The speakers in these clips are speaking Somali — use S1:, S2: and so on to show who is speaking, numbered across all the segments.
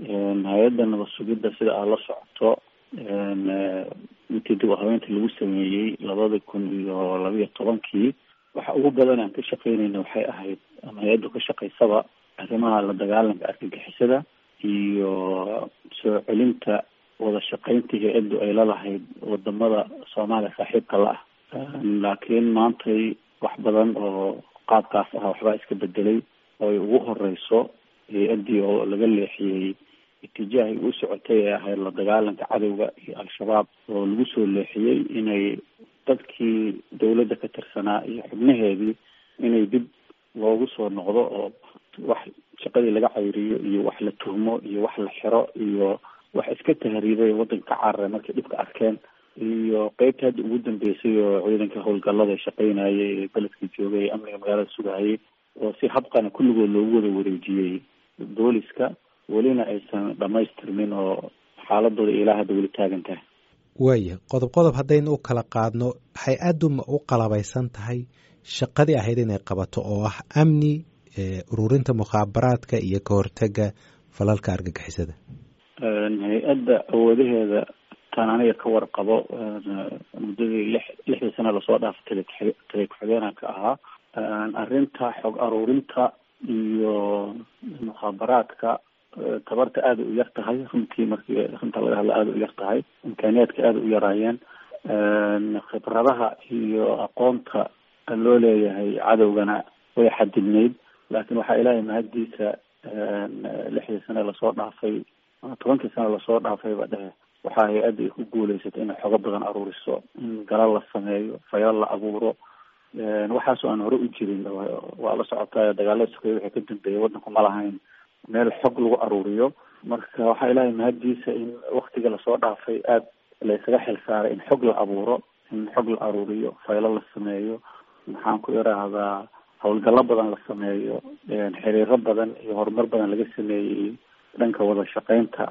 S1: hay-adda nabad sugidda sida aad la socoto intii dib u habeynta lagu sameeyey labada kun iyo labiyo tobankii waxa ugu badan aan ka shaqeynayna waxay ahayd ama hay-addu ka shaqaysaba arrimaha la dagaalanka argagixisada iyo soo celinta wada shaqeyntii hay-addu ay lalahayd wadamada soomaaliya saaxiibka la ah laakiin maantay wax badan oo qaabkaas ah waxbaa iska bedelay oo ay ugu horeyso hay-addii oo laga leexiyey itijaahay u socotay ee ahayd la dagaalanka cadowga iyo al-shabaab oo lagu soo leexiyey inay dadkii dawladda ka tirsanaa iyo xubnaheedii inay dib loogu soo noqdo oo wax shaqadii laga cayriyo iyo wax la tuhmo iyo wax la xiro iyo wax iska tahriibay waddanka ka cararay markay dhibka arkeen iyo qeybta hadda ugu dambeysay oo ciidanka howlgallada shaqeynayay ee beledka joogay ee amniga magaalada sugahayay oo si habqana kulligood loogu wada wareejiyey booliska welina aysan dhamaystirmin oo xaaladooda ilaa hadda weli taagan tahay
S2: waaya qodob qodob haddaynu u kala qaadno hay-addu ma u qalabaysan tahay shaqadii ahayd inay qabato oo ah amni ururinta mukhaabaraadka iyo ka hortega falalka argagixisada
S1: hay-adda awoodaheeda tan aniga ka warqabo muddadii lix lixdii sano lasoo dhaafay tale tale ku-xigeenanka ahaa arrinta xog aruurinta iyo mukhaabaraadka tabarta aada u yar tahay runtii markii runta laga hadla aada u yar tahay imkaaniyaadka aada u yaraayeen khibradaha iyo aqoonta loo leeyahay cadowgana way xadidnayd laakiin waxaa ilaahay mahaddiisa lixdii sane lasoo dhaafay tobankii sane lasoo dhaafayba dhehe waxaa hay-adda ay ku guuleysatay inay xogo badan aruuriso in galal la sameeyo fayal la abuuro waxaasoo aan hore u jirin waa la socotaa dagaalada sokeeye waxay ka dambeeyay waddanku ma lahayn meel xog lagu aruuriyo marka waxaa ilaahay mahaddiisa in waktiga lasoo dhaafay aada laysaga xil saaray in xog la abuuro in xog la aruuriyo faylo la sameeyo maxaan ku iraahdaa howlgallo badan la sameeyo xiriiro badan iyo horumar badan laga sameeyey dhanka wada shaqeynta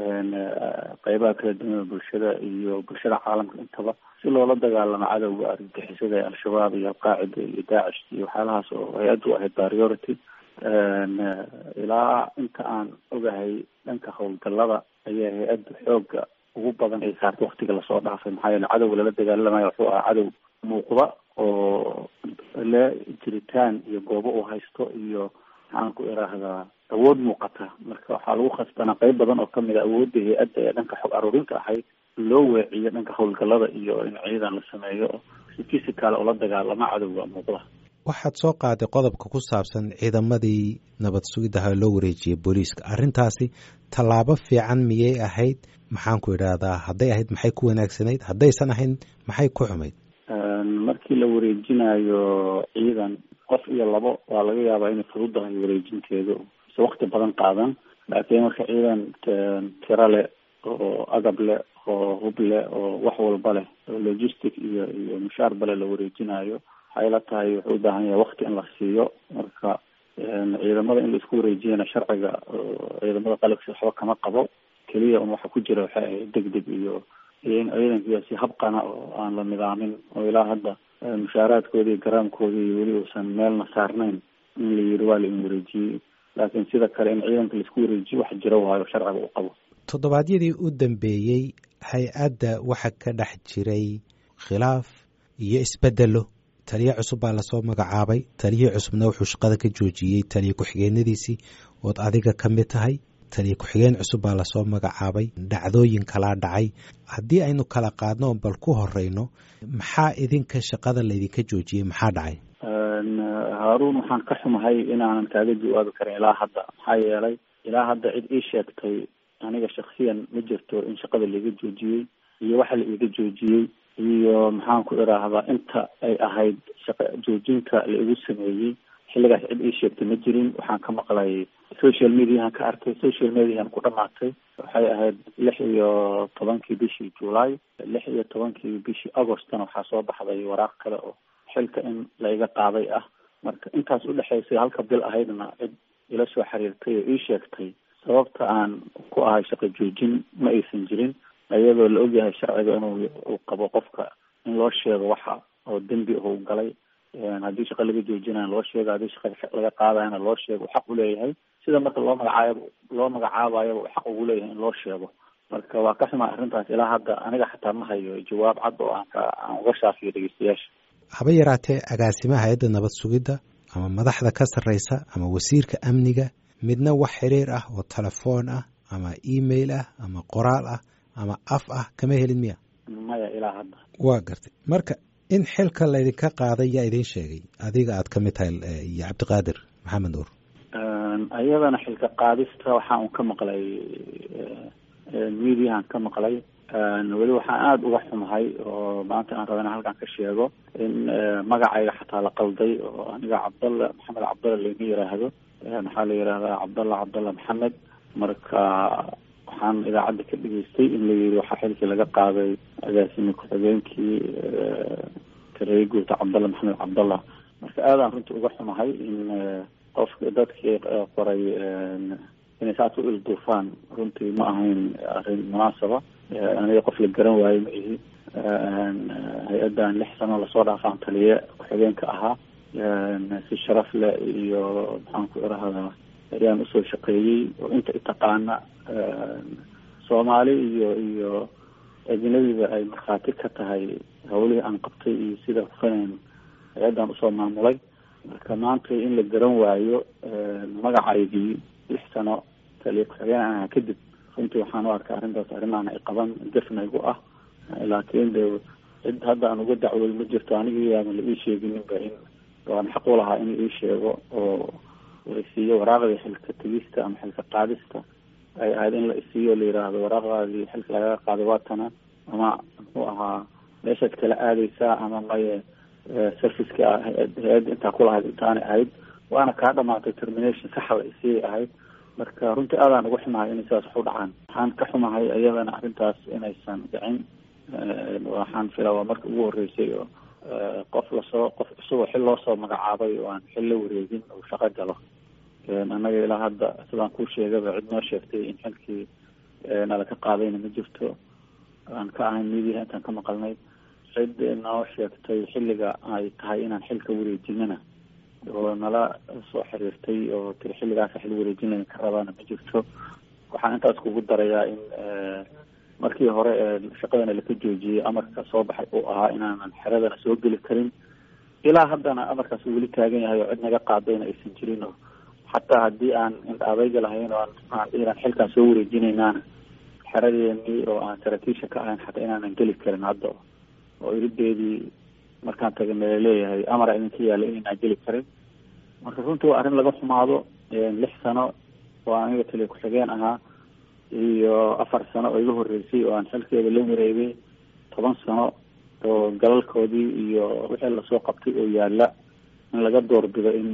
S1: qeybaha kala duwan bulshada iyo bulshada caalamka intaba si loola dagaalamo cadowga argagixisada ee al-shabaab iyo alqaacida iyo daacish iyo waxyaalahaas oo hay-addu ahayd priority ilaa inta aan ogahay dhanka howlgallada ayaa hay-adda xooga ugu badan ay saartay waktiga lasoo dhaafay maxaa yeele cadowga lala dagaalamayo wuxuu ahaa cadow muuqda oo le jiritaan iyo goobo uu haysto iyo maxaan ku iraahdaa awood muuqata marka waxaa lagu khasbanaa qeyb badan oo kamid a awoodda hay-adda ee dhanka xog aruurinta ahayd loo weeciyo dhanka howlgallada iyo in ciidan la sameeyo si physical oo la dagaalama cadowga muuqda
S2: waxaad soo qaaday qodobka ku saabsan ciidamadii nabad sugidaha loo wareejiyey booliiska arrintaasi tallaabo fiican miyay ahayd maxaan ku idhaahdaa hadday ahayd maxay ku wanaagsanayd haddaysan ahayn maxay ku xumayd
S1: markii la wareejinayo ciidan qof iyo labo waa laga yaabaa inay fududahay wareejinteedu se wakti badan qaadan laakiin marka ciidan tiro leh oo agab leh oo hub leh oo wax walba leh oo logistic iyo iyo mushaar bale la wareejinayo waxay la tahay wuxuu u baahan yahay wakti in la siiyo marka ciidamada in laisku wareejiyana sharciga ciidamada qalabkiisa waxba kama qabo keliya un waxa ku jira waxay ahayd deg deg iyo iyo in ciidankiiya si habqana oo aan la nidaamin oo ilaa hadda mushaaraadkoodi iyo garaamkoodi iyo weli uusan meelna saarnayn in la yiri waa la in wareejiyey laakiin sida kale in ciidanka laisku wareejiyo wax jira waayo sharciga u qabo
S2: toddobaadyadii u dambeeyey hay-adda waxa ka dhex jiray khilaaf iyo isbedelo taliye cusub baa lasoo magacaabay taliyihii cusubna wuxuu shaqada ka joojiyey taliye ku-xigeenadiisii ood adiga ka mid tahay taliye ku-xigeen cusub baa lasoo magacaabay dhacdooyin kalaa dhacay haddii aynu kala qaadno bal ku horeyno maxaa idinka shaqada laydinka joojiyey maxaa dhacay
S1: haaruun waxaan ka xumahay inaanan kaaga jawaabi karin ilaa hadda maxaa yeelay ilaa hadda cid ii sheegtay aniga shaksiyan ma jirto in shaqada laiga joojiyey iyo waxa la iiga joojiyey iyo maxaan ku iraahdaa inta ay ahayd shaqa joojinka la igu sameeyey xilligaas cid ii sheegtay ma jirin waxaan ka maqlay social mediahan ka arkay social mediahan ku dhamaatay waxay ahayd lix iyo tobankii bishii july lix iyo tobankii bishii augostna waxaa soo baxday waraaq kale oo xilka in laiga qaaday ah marka intaas udhexaysay halka bil ahaydna cid ila soo xiriirtay oo ii sheegtay sababta aan ku ahay shaqo joojin ma aysan jirin iyadoo la ogyahay sharciga inuu uu qabo qofka in loo sheego waxa oo dembi u galay haddii shaqa laga joojinaya loo sheego haddii shaqa laga qaadayana loo sheego xaq uleeyahay sida marka loo magacaabo loo magacaabayo xaq ugu leeyahay in loo sheego marka waa ka xumaa arrintaas ilaa hadda aniga xataa ma hayo jawaab cad oo aan ka aan uga shaafiyo dhegeystayaasha
S2: haba yaraatee agaasimaha hay-adda nabad sugidda ama madaxda ka sarreysa ama wasiirka amniga midna wax xiriir ah oo telefoon ah ama email ah ama qoraal ah ama af ah kama helin miya
S1: maya ilaa hadda
S2: waa gartay marka in xilka laydinka qaaday yaa idiin sheegay adiga aad ka mid tahay iyo cabdiqaadir maxamed nuur
S1: iyadana xilka qaadista waxaa un ka maqlay mediahan ka maqlay weli waxaan aada uga xumahay oo maanta aan raba in halkan ka sheego in magacayga xataa la qalday oo aniga cabdalla maxamed cabdalla laima yiraahdo maxaa la yihahdaa cabdalla cabdalla maxamed marka waxaan idaacadda ka dhageystay in la yiri waxaa xilkii laga qaaday agaasimi ku-xigeenkii tareeye guurta cabdalla maxamed cabdalla marka aadaan runtii uga xumahay in qofka dadkii qoray inay saas u ilduufaan runtii ma ahayn arrin munaasaba aniga qof la garan waayo ma ihi hay-addan lix sano lasoo dhaafaan taliye ku-xigeenka ahaa si sharaf leh iyo maxaan ku irahdaa ayaan usoo shaqeeyey oo inta itaqaana soomaali iyo iyo ajnabiba ay markhaati ka tahay hawlihii aan qabtay iyo sida hufaneen hay-addan usoo maamulay marka maanta in la garan waayo magacaydii lix sano taliye ku-xigeen aan ahaa kadib runtii waxaan u arkaa arrintaas arrimaana ay qaban gefnaygu ah laakiin de cid hadda aan uga dacwooy ma jirto anigii aadan la ii sheegininba in waan xaq u lahaa in la ii sheego oo la isiiyo waraaqdii xilka tegista ama xilka qaadista ay ahayd in la isiiyo la yiraahdo waraaqdaadii xilka lagaga qaaday waatana ama muxuu ahaa meeshaad kala aadeysaa ama maye serviceka hay-adda intaa kulahayd intaanay ahayd waana kaa dhamaatay termination saxa la isii ahayd marka runtii aadaan uga xumahay inay sidaas wax u dhacaan waxaan ka xumahay iyadana arrintaas inaysan dhicin waxaan filaa waa marka ugu horreysay oo qof lasoo qof cusub oo xil loosoo magacaabay oo aan xil la wareegin uu shaqo galo annaga ilaa hadda sidaan kuu sheegaba cid noo sheegtay in xilkii nala ka qaadayna ma jirto aan ka ahayn midiyaha intaan ka maqalnay cid noo sheegtay xilliga ay tahay inaan xilka wareejinana oo nala soo xiriirtay oo tiri xilligaasa xil wareejinaya ka rabaana ma jirto waxaan intaas kugu darayaa in markii hore ee shaqadana laka joojiyey amarka soo baxay uu ahaa inaanan xeradana soo geli karin ilaa haddana amarkaas uu weli taagan yahay oo cid naga qaadayna aysan jirin oo xataa haddii aan indhaadayga lahayn oo aan inaan xilkaan soo wareejinaynaana xeradeenii oo aan saraakiisha ka ahayn xataa inaanan geli karin hadda oo irideedii markaan tagay laleeyahay amara idinka yaala inaynaan geli karin marka runtii waa arrin laga xumaado lix sano oo aniga taliya ku-xigeen ahaa iyo afar sano oo iga horreysay oo aan xilkeeda la wareegay toban sano oo galalkoodii iyo wixii lasoo qabtay oo yaala in laga doorbido in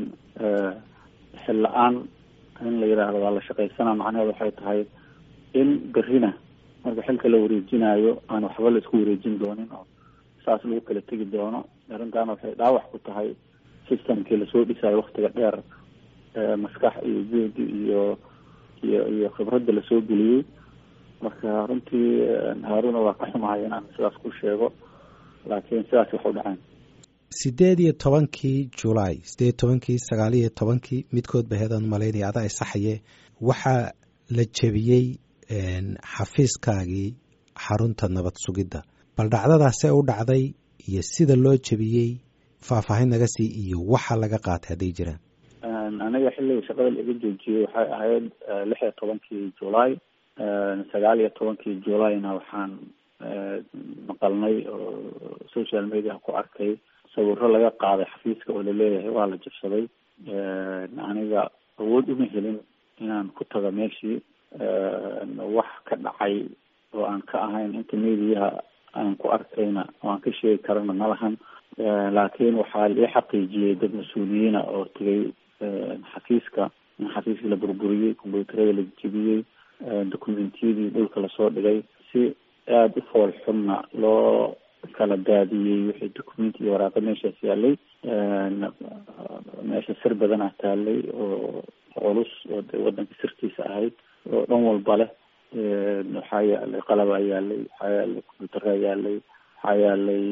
S1: xil la-aan in la yidhaahdo waa la shaqaysana macnaheedu waxay tahay in berrina marka xilka la wareejinayo aan waxba la isku wareejin doonin oo saas lagu kala tegi doono arrintaana waxay dhaawac ku tahay systemkii lasoo dhisayo waktiga dheer maskax iyo juhdi iyo iyo iyo khibradda lasoo geliyey marka runtii haaruna waa ka xumahay inaan sidaas ku sheego laakiin sidaas wax u dhaceen
S2: sideed iyo tobankii julaay sideed iyo tobankii sagaal iyo tobankii midkood ba heedaan malaynaya ada ay saxaye waxaa la jebiyey xafiiskaagii xarunta nabad sugidda bal dhacdadaasee u dhacday iyo sida loo jebiyey faahfaahin naga sii iyo waxa laga qaatay hadday jiraan
S1: aniga xilliga shaqada laga joojiyey waxay ahayd lix iyo tobankii julaay sagaal iyo tobankii julayna waxaan maqalnay oo social media ku arkay sawiro laga qaaday xafiiska oo laleeyahay waa la jabsaday aniga awood uma helin inaan ku tago meeshii wax ka dhacay oo aan ka ahayn inta mediyaha aan ku arkayna oo aan ka sheegi karana ma lahan laakiin waxaa ii xaqiijiyey dad mas-uuliyiina oo tegay xafiiska in xafiiskii la burburiyey combyuutarada la jebiyey documentiyadii dhulka lasoo dhigay si aada u fool xunna loo kala daadiyey wixii documenti iyo waraaqa meeshaas yaalay meesha sir badanaa taalay oo culus oo de wadanka sirtiisa ahayd oo dhan walba leh waxaa yaalay qalabaa yaalay waxaa yaalay combyuutaraa yaalay waxaa yaalay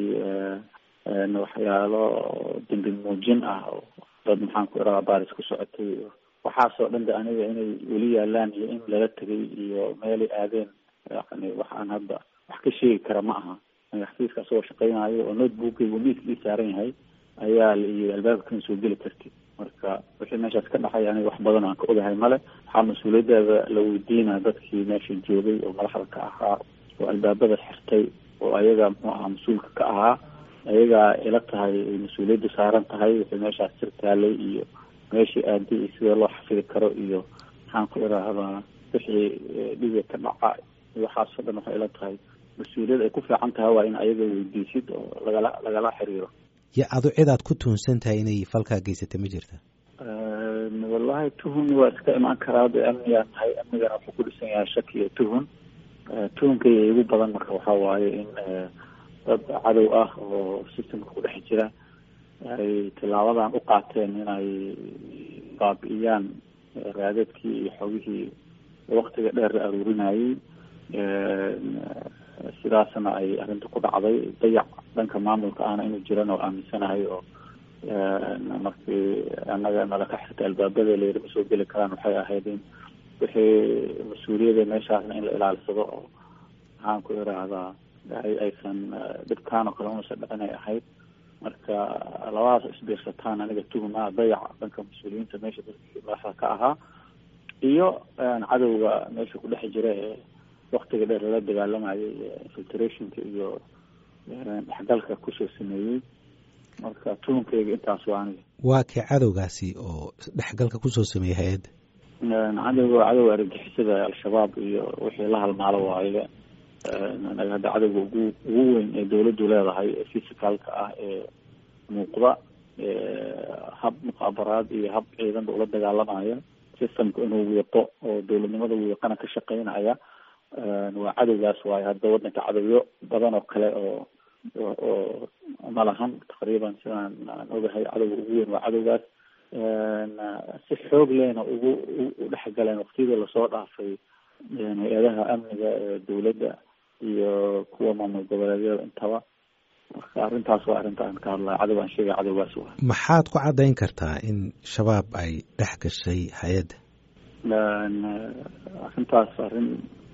S1: waxyaalo dembi muujin ah oo dad maxaan ku iraa baaris ku socotay waxaasoo dhan de aniga inay weli yaalaan iyo in lala tegay iyo meelay aadeen yani waxaan hadda wax ka sheegi kara ma aha xafiiska asagoo shaqeynayo oo notebookaygu miiska ii saaran yahay ayaa la yiri albaabka kama soo geli kartid marka wixii meeshaas ka dhacay aniga wax badan aan ka ogahay male waxaa mas-uuliyaddeeda la weydiina dadkii meesha joogay oo madaxda ka ahaa oo albaabada xirtay oo ayaga muxuu ahaa mas-uulka ka ahaa ayagaa ila tahay mas-uuliyadda saaran tahay wixii meeshaas sir taalay iyo meeshii aaday iyo sidee loo xafidi karo iyo maxaan ku idhaahdaa wixii dhibiga ka dhaca waxaasoo dhan waxay ila tahay mas-uuliyad ay ku fiican tahay waa in ayaga weydiisid oo lagala lagala xiriiro
S2: yo adu cid aad ku tuhunsan tahay inay falkaa geysata ma jirta
S1: wallahi tuhun waa iska imaan karaa de amnigaa tahay amnigana wuxuu ku dhisan yahay shaki iyo tuhun tuhunkayga igu badan marka waxaa waaye in dad cadow ah oo systemka ku dhex jira ay tilaabadan u qaateen inay baabi'iyaan raadadkii iyo xogihii waktiga dheer la aruurinayay sidaasna ay arrinta ku dhacday dayac dhanka maamulka ahna inuu jiran oo aaminsanahay oo markii annaga nala ka xirtay albaabada layiri ma soo geli karaan waxay ahayd in wixii mas-uuliyada meeshaasna in la ilaalsado oo maxaan ku idhaahdaa aysan dhibkaan oo kale unasa dhicinay ahayd marka labadaas isbiirsataan aniga tuhuma dayac dhanka mas-uuliyiinta meesha dadkii madaxda ka ahaa iyo cadowga meesha ku dhex jira ee waktiga dheer lala dagaalamayay infiltrationka iyo dhexgalka kusoo sameeyey marka tuhunkayga intaas waa aniga
S2: waa kee cadowgaasi oo dhexgalka kusoo sameeyey hay-adda
S1: cadowga cadowga argagixisada al-shabaab iyo wixii la halmaalo waaye anaga hadda cadowga ugu ugu weyn ee dawladdu leedahay ee physicalka ah ee muuqda hab muqaabaraad iyo hab ciidanba ula dagaalamaya systemka inuu wiiqo oo dawladnimada wiiqana ka shaqeynaya waa cadowgaas waayo hadda wadanka cadowyo badan oo kale oo oo ma lahan taqriiban sidaan aan ogahay cadowga ugu weyn waa cadowgaas si xoog lehna ugu u dhexgaleen waktiyadii lasoo dhaafay hay-adaha amniga ee dawladda iyo kuwa maamul goboleedyada intaba marka arrintaas waa arrinta aan ka hadlaya cadow aan sheegay cadowgaas waa
S2: maxaad ku caddayn kartaa in shabaab ay dhex gashay hay-adda
S1: arrintaas arrin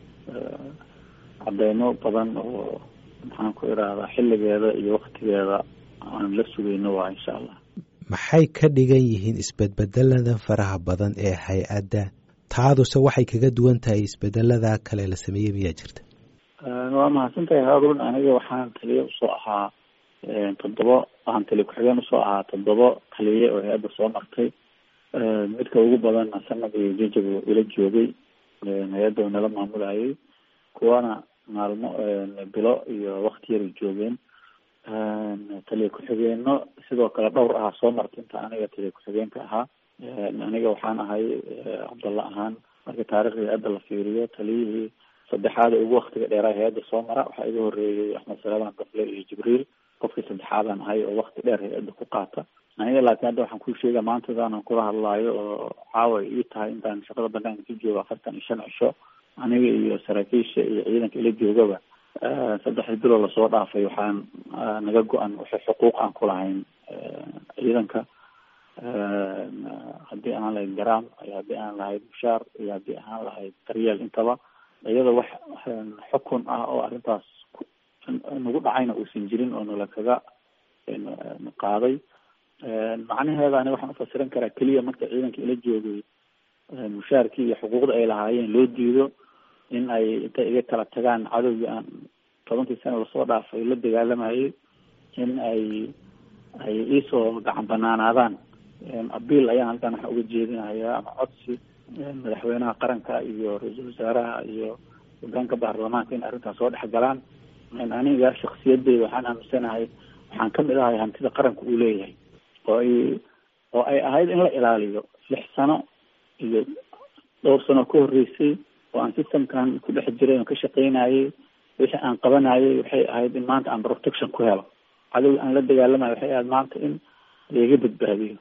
S1: cadeymo badan oo maxaan ku idhaahdaa xilligeeda iyo waktigeeda aan la sugayno waa insha allah
S2: maxay ka dhigan yihiin isbedbedelada faraha badan ee hay-adda taaduse waxay kaga duwan tahay isbedelada kale la sameeyey miyaa jirta
S1: waa mahadsantahay haarun aniga waxaan taliye usoo ahaa toddobo waxaan taliye ku-xigeen usoo ahaa toddobo taliye oo hay-adda soo martay midka ugu badanna sanad iyo jajabu ila joogay hay-adda oo nala maamulayay kuwana maalmo bilo iyo wakti yaray joogeen taliye ku-xigeeno sidoo kale dhowr ahaa soo martay inta aniga taliye ku-xigeenka ahaa aniga waxaan ahay cabdalla ahaan marka taarikhda hay-adda la fiiriyo taliyihii saddexaad ee ugu waktiga dheeraa hay-adda soo mara waxaa iga horeeyey axmed salaman dafle iyo jibriil qofkii saddexaadaan ahay oo wakti dheer hay-adda ku qaata aniga laakiin hadda waxaan kuu sheega maantadaanan kula hadlaayo oo caawa ii tahay intaan shaqada banaanka ka joogo afartan iyo shan cisho aniga iyo saraakiisha iyo ciidanka ila joogaba saddexdii biloo lasoo dhaafay waxaan naga go-an waxay xuquuq aan ku lahayn ciidanka haddii aan lahayd garaam iyo haddii aan lahayd mushaar iyo haddii aan lahayd daryeel intaba iyada wax xukun ah oo arrintaas nagu dhacayna uusan jirin oo nala kaga qaaday macnaheeda ani waxaan ufasiran karaa keliya marka ciidanka ila joogay mushaarkii iyo xuquuqda ay lahaayeen loo diido in ay intay iga kala tagaan cadowgii aan tobankii sana lasoo dhaafay la dagaalamayay in ay ay iisoo gacan banaanaadaan abiil ayaan halkan waxa uga jeedinayaa ama codsi madaxweynaha qaranka iyo ra-iisul wasaaraha iyo hogaanka baarlamaanka in arrintaas soo dhex galaan aniga shaksiyadeyda waxaan aaminsanahay waxaan kamid ahay hantida qaranka uu leeyahay oo ay oo ay ahayd in la ilaaliyo lix sano iyo dhowr sano ka horreysay oo aan systemkan ku dhex jiray oo ka shaqeynayay wixii aan qabanayay waxay ahayd in maanta aan protection ku helo cadow aan la dagaalamayo waxay ahayd maanta in laiga badbaadiyo